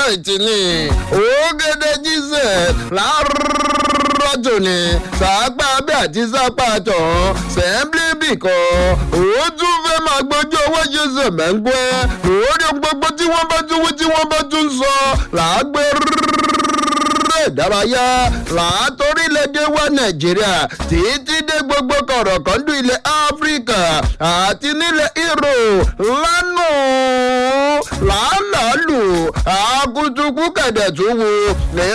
night ni ògèdè jíṣẹ́ láàárọ̀ tòní sàápà bí àti sápà tán sẹ́ńblíbì kan òun tún fẹ́ máa gbójú owó ṣe sẹ̀mẹ́ńgbẹ́ lórí gbogbo tí wọ́n bá tún wí tí wọ́n bá tún sọ làágbé ìdárayá látòrílẹ̀-èdè wa nàìjíríà títí dé gbogbo kọ̀rọ̀kọ́ndù ilẹ̀ áfíríkà àti nílẹ̀ ìrò lánàá làálàálù àkùtùkù kẹ̀dẹ̀ tó wù ní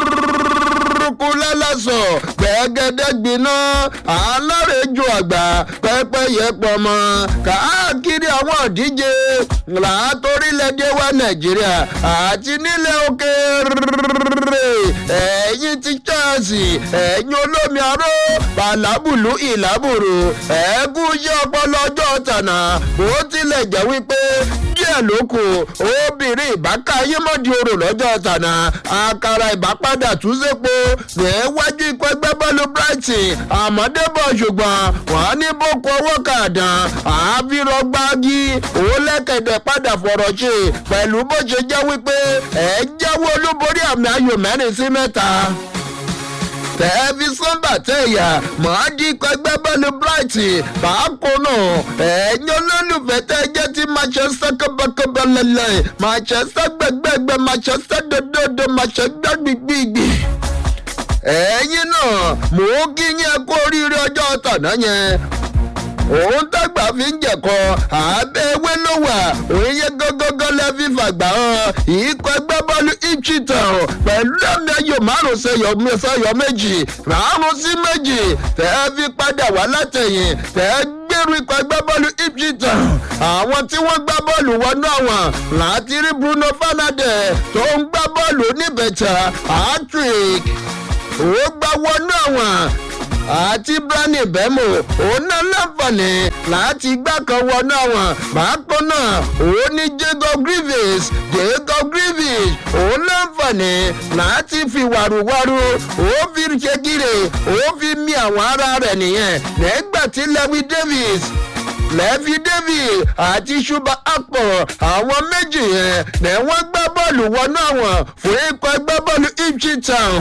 kú lálásọ gbẹgẹdẹ gbiná alárèjò àgbà pẹpẹyẹ pọmọ káàkiri àwọn ìdíje látòrílẹ̀èdè wa nàìjíríà àti nílẹ̀ òkèèrè ẹ̀yìn ti chelsea ẹ̀yìn olómi aró bàlábùlù ìlàbùrù ẹ̀ẹ́gù iṣẹ́ ọpọlọ ọjọ́ tànà bó tilẹ̀ jẹ́ wípé díẹ̀ ló kù obìnrin ìbáka ayémọ́dì orò lọ́jọ́ tànà àkàrà ìbápadà túnṣepo níwájú ikọ̀ ẹgbẹ́ bọ́ọ̀lù brighton àmọ́débọ̀ ṣùgbọ́n wọ́n ní boko owó kàdán àfirọ́gbági òlẹ́kẹ̀dẹ̀ padà fọ̀rọ̀ ṣe pẹ̀lú bó ṣe jẹ́ wípé ẹ̀ jẹ́wọ́ olúborí àmì ayò mẹ́rin sí mẹ́ta tẹ̀ẹ́físàn bàtẹ́yà mọ́ọ́dí pẹ́gbẹ́ bọ́ọ̀lù brighton bákan náà ẹ̀yin olólùfẹ́ tẹ́ jẹ́ ti manchester kọ́bọ̀kọ́bọ̀ lẹ́lẹ̀ manchester gbẹgbẹ́gbẹ́ manchester dododo manchester gbígbígbì ẹ̀yin náà mò ń kí yẹn kó oríire ọjọ́ tàná yẹn òun tàgbà fi ń jẹ̀kọ́ àbẹ́ ewé ló wà òun yẹ gọ́gọ́gọ́ lẹ́ fi fàgbà hàn ìkọ́ ẹgbẹ́ bọ́ọ̀lù ìchìtàn pẹ̀lú ẹ̀mí ayò márùn sẹ́yọ méjì márùn sí méjì tẹ́ ẹ fi padà wá látẹ̀yìn tẹ́ ẹ gbèrú ikọ̀ ẹgbẹ́ bọ́ọ̀lù ìchìtàn àwọn tí wọ́n gbá bọ́ọ̀lù wọnú àwọn láti rí bruno fernandes tó ń gbá bọ́ọ̀lù oníbẹ̀tà patrick ó gbá wọnú àwọn àti brani bẹ́mò òun náà láǹfààní láti gbá kan wọnú àwọn bákan náà òun ní jacob grievous jacob grievous òun láǹfààní láti fi wàrúwàrú òun fi ṣe gírè òun fi mí àwọn ará rẹ̀ nìyẹn nígbà tí lewi davis lẹ́fí david àti ṣuba akpọ̀ àwọn méjì yẹn ní wọ́n gbá bọ́ọ̀lù wọnú àwọn fún ikọ̀ ẹgbẹ́ bọ́ọ̀lù ipswich town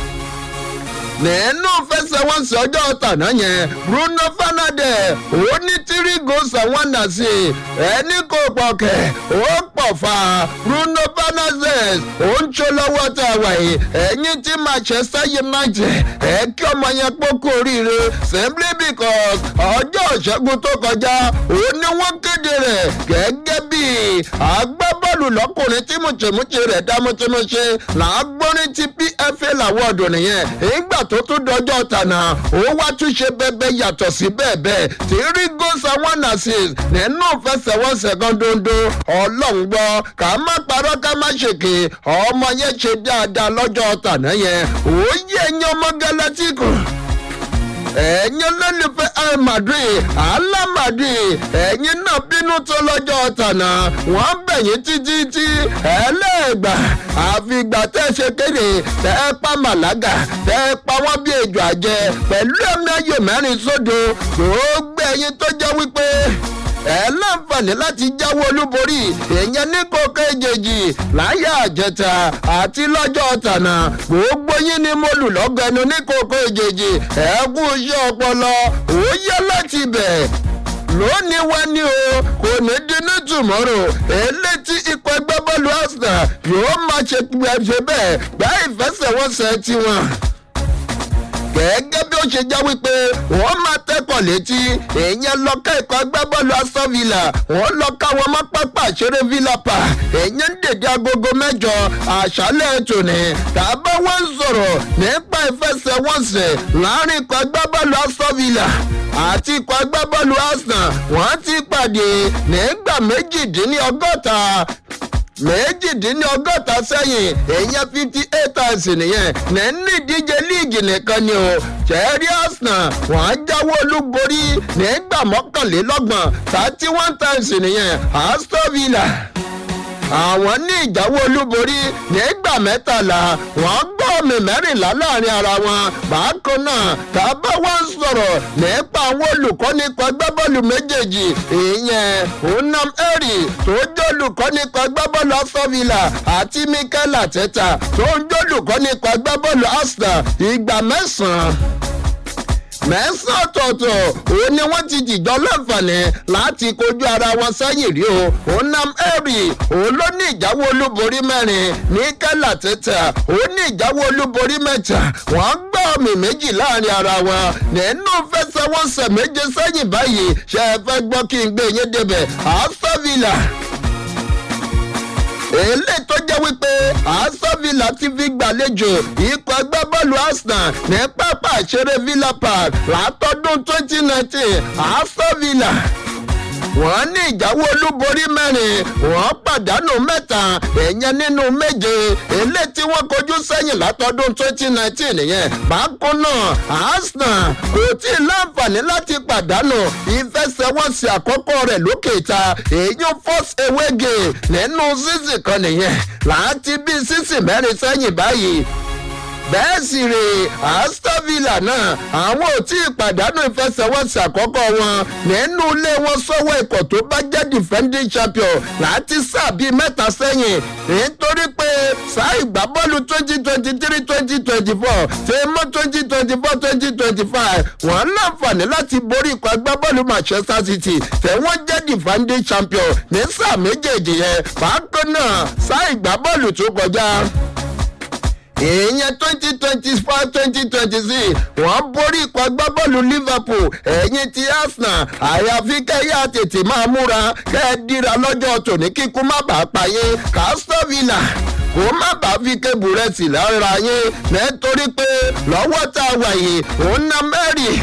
nínú fẹsẹ̀wọnsẹ̀ ọjọ́ tàná yẹn bruno fernandes ó ní three goals and one assist ẹni kò pọ̀kẹ́ ó pọ̀ fà bruno fernandes ó ń ṣe lọ́wọ́ tá a wà yìí ẹ̀yìn tí manchester united ẹ̀ kí ọmọ yẹn pókó oríire simply because ọjọ́ ìṣẹ́gun tó kọjá ó ní wọ́n kéde rẹ̀ gẹ́gẹ́ bí agbábọ́ọ̀lù lọ́kùnrin tí mùtìmùtì rẹ̀ dá mùtìmùtì làágbórin ti pfa làwọn ọ̀dùn nìyẹn ìgbà tó tún dọjọ́ tànà ó wá tún ṣe bẹ́ẹ̀ yàtọ̀ sí bẹ́ẹ̀ bẹ́ẹ̀ tí rí goals and one assist nínú fẹsẹ̀wọnsẹ̀ kan dondo ọlọ́run gbọ́ ká má parọ́ ká má ṣèké ọmọ yẹn ṣe dáadáa lọ́jọ́ tànà yẹn ó yẹ ẹyin ọmọ galatico ẹ̀yin olólùfẹ́ al madrid ala madrid ẹ̀yin náà bínú tó lọ́jọ́ tànà wọ́n bẹ̀yìn títí tí ẹlẹ́gbà àfìgbà tẹ́ ṣe kéde tẹ́ pa màlága tẹ́ pa wọ́n bí ejò àjẹ pẹ̀lú ẹ̀mí ayò mẹ́rin sódò gbogbo ẹ̀yin tó jẹ́ wípé ẹ láǹfààní láti jáwé olúborí èèyàn ní kókó èjèèjì láyé àjẹta àti lọ́jọ́ tànà gbogbo yín ni mo lù lọ́gẹ̀ẹ́nu ní kókó èjèèjì ẹ kú iṣẹ́ ọpọlọ òye láti bẹ̀ lónìí wá ní o kò ní dínú tùmọ́rò elétí ikọ̀ ẹgbẹ́ bọ́ọ̀lù arsenal yóò máa ṣe bẹ́ẹ̀ gbá ìfẹsẹ̀wọnsẹ̀ tiwọn gẹ́gẹ́ bí ó ṣe já wípé wọ́n máa tẹ́kọ̀ létí èèyàn lọ́ka ikọ̀ agbábọ́ọ̀lù aston villa wọ́n lọ́ka wọn mọ́ pápá àṣẹrẹ villa pa èèyàn ń dèdè agogo mẹ́jọ àṣálẹ̀ tòní tàbá wọ́n ń sọ̀rọ̀ nípa ìfẹsẹ̀wọnsẹ̀ láàrin ikọ̀ agbábọ́ọ̀lù aston villa àti ikọ̀ agbábọ́ọ̀lù arsenal wọ́n ti pàdé nígbà méjìdínlọ́gọ́ta méjìdínlọ́gọ́ta sẹ́yìn èèyàn fifty eight times nìyẹn nínú ìdíje líìgì nìkan ni o chẹ́rí arsenal wọ́n á jáwé olúborí nígbà mọ́kànlélọ́gbọ̀n thirty one times nìyẹn aston villa àwọn ní ìjáwó olúborí nígbà mẹ́tàlá wọ́n gbọ́ ọ̀mì mẹ́rìnlá láàrin ara wọn bákan náà tábà wá ń sọ̀rọ̀ nípa àwọn olùkọ́ nípa gbábọ́ọ̀lù méjèèjì ìyẹn onam eri tó jẹ́ olùkọ́ nípa gbábọ́ọ̀lù asọ́vìlà àti mikel ateta tó ń jẹ́ olùkọ́ nípa gbábọ́ọ̀lù arsenal ìgbà mẹ́sàn-án mẹ́sàn-án ọ̀tọ̀ọ̀tọ̀ òun ni wọ́n ti jìjọ láǹfààní láti kojú ara wọn sẹ́yìn rí o onam eri òun ló ní ìjáwó olúborí mẹ́rin ní kẹ́là tẹ́tà òun ní ìjáwó olúborí mẹ́ta wọ́n gbọ́ ọ̀mì méjì láàrin ara wọn nínú fẹsẹ̀wọnsẹ̀ méje sẹ́yìn báyìí ṣe é fẹ́ gbọ́ kí n gbé yín débẹ̀ asavila èlé tó jẹ́ wípé asavila ti fi gbàlejò ikọ̀ agbábọ́ọ̀lù arsenal ní pápá ìṣeré villa park látọdún twenty nineteen asavila wọ́n ní ìjáwó olúborí mẹ́rin wọ́n pàdánù mẹ́ta ẹ̀yẹn nínú méje èlé tí wọ́n kojú sẹ́yìn látọdún twenty nineteen yẹn bákan náà arsenal kò tí ì láǹfààní láti pàdánù ìfẹsẹ̀wọnsẹ̀ àkọ́kọ́ rẹ̀ lókè ìta èyí first away game nínú sísì kan nìyẹn láti bí sísì mẹ́rin sẹ́yìn báyìí bẹ́ẹ̀ sì rè aston villa náà àwọn ò tí ì pàdánù ìfẹsẹ̀wọnsẹ̀ àkọ́kọ́ wọn nínú ilé wọn sọ́wọ́ ikọ̀ tó bá jẹ́ defending champion láti sáà bíi mẹ́ta sẹ́yìn nítorí pé sáà ìgbábọ́ọ̀lù twenty twenty three twenty twenty four ṣe mọ́ twenty twenty four twenty twenty five wọ́n láǹfààní láti borí ikọ̀ agbábọ́ọ̀lù manchester city tẹ̀wọ́n jẹ́ defending champion ní sáà méjèèjì yẹn bákan náà sáà ìgbábọ́ọ̀lù tó kọjá èèyàn twenty twenty five twenty twenty six wọ́n borí ikọ̀ agbábọ́ọ̀lù liverpool ẹ̀yìn ti arsenal àyàfi kẹ́yà tètè máa múra kẹ́ ẹ dira lọ́jọ́ tòní kíkú má bàa payé castor villa kó má bàa fi kébù rẹ̀ sí lára yín nítorí pé lọ́wọ́ tá a wà yìí òun ná mẹ́rin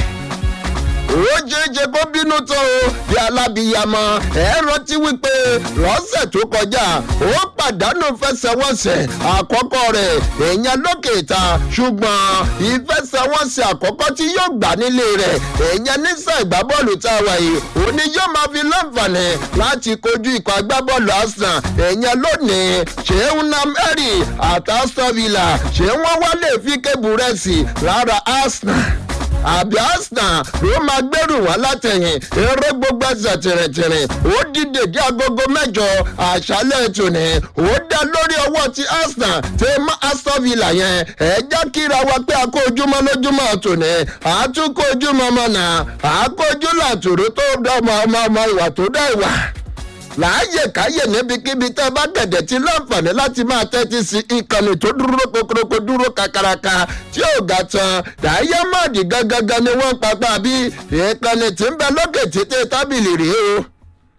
ó jẹjẹ kó bínú tó o bí alábìyamọ ẹ rántí wípé lọ́sẹ̀ tó kọjá ó pàdánù fẹsẹ̀wọnsẹ̀ àkọ́kọ́ rẹ̀ èèyàn lókè ìta ṣùgbọ́n ìfẹsẹ̀wọnsẹ̀ àkọ́kọ́ tí yóò gbà nílé rẹ̀ èèyàn nísà ìgbábọ́ọ̀lù tá a wà yìí òní yóò máa fi láǹfààní láti kojú ikọ̀ agbábọ́ọ̀lù arsenal èèyàn lónìí ṣéun namẹ́rì àtàstọ́vìlà ṣé wọ́n wá lè fi kébù rẹ̀ sí lára arsenal àbí arsenal ló máa gbẹ́rù wá látẹ̀yìn eré gbogbo ẹsẹ̀ tìrìntìrìn ó dìde dé agogo mẹ́jọ àṣálẹ̀ tòní ó dá lórí ọwọ́ ti arsenal tẹ mọ́ aston villa yẹn ẹ jẹ́ kíra wa pé a kó ojúmọ́ lójúmọ́ tòní àtúkọ̀ ojúmọ́ mọ́nà àkójú làtúrú tó dá ọmọ ọmọ ọmọ ìwà tó dá ìwà láàyè káyè níbikíbi tẹ́ bá gẹ̀dẹ̀ tí láǹfààní láti máa tẹ́tí sí ìkànnì tó dúró kokoroko dúró kakaraka tí ò ga tán dàáyámọ́ọ̀dì gangan ni wọ́n papá bí ìkànnì tí ń bẹ lókè títí tábìlì rèé o